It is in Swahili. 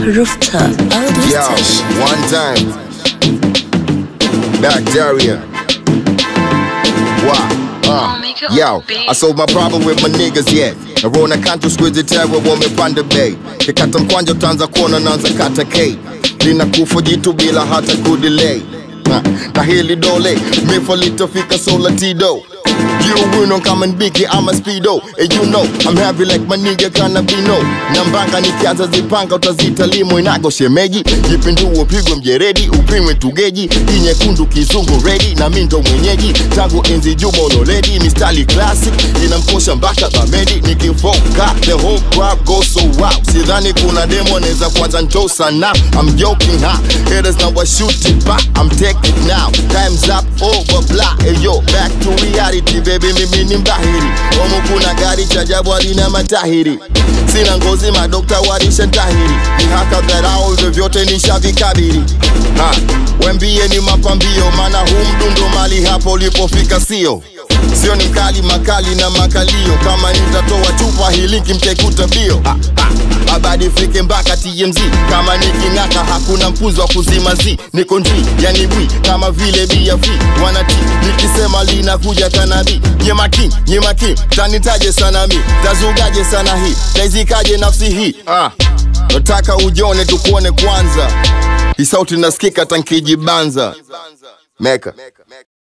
Rooftop Audio Yo, Station. one time. Bacteria. Wow. Uh. Yo, I solved my problem with my niggas yet. Narona kanto squeeze terror wamepanda bei kikata mkwanja utaanza kuona naanza kata k linakufa jitu bila hata kudelay na, na hili dole mifa litafika sola tido You win on common biggie, I'm a speedo And you know, I'm heavy like my nigga Canabino Nambanga nikianza zipanga utazita limo inago shemeji Jipinduo pigwe mjeredi, upimwe tugeji Hii nyekundu kizungu ready, na mi ndo mwenyeji Tangu enzi juma oloredi, mistali classic Inamkosha mpaka bamedi, nikifoka The whole crowd goes so wow Sidhani kuna demo neza kwanza njo sana I'm joking ha, haters now I shoot it back I'm taking it now, time's up, over blah Hey yo, back to reality baby, mimi ni mbahiri Omu kuna gari cha jabu halina matahiri Sina ngozi madokta warisha tahiri Mihaka dharau vyovyote nishavikabiri ha, Wembie ni mapambio Mana huu mdundo mali hapo ulipofika sio Sio ni mkali makali na makalio Kama nitatoa chupa hii linki mtaikuta bio ha, ha. Habari fike mpaka TMZ Kama niking'aka hakuna mpuzi wa kuzima zi Niko ndri yani bwi kama vile BFV Wanati nikisema linakuja kanabi Nyema king, nyema king Tanitaje sana mi, tazugaje sana hii Taizikaje nafsi hii ah. Nataka ujone tukuone kwanza Hii sauti nasikika tankijibanza Meka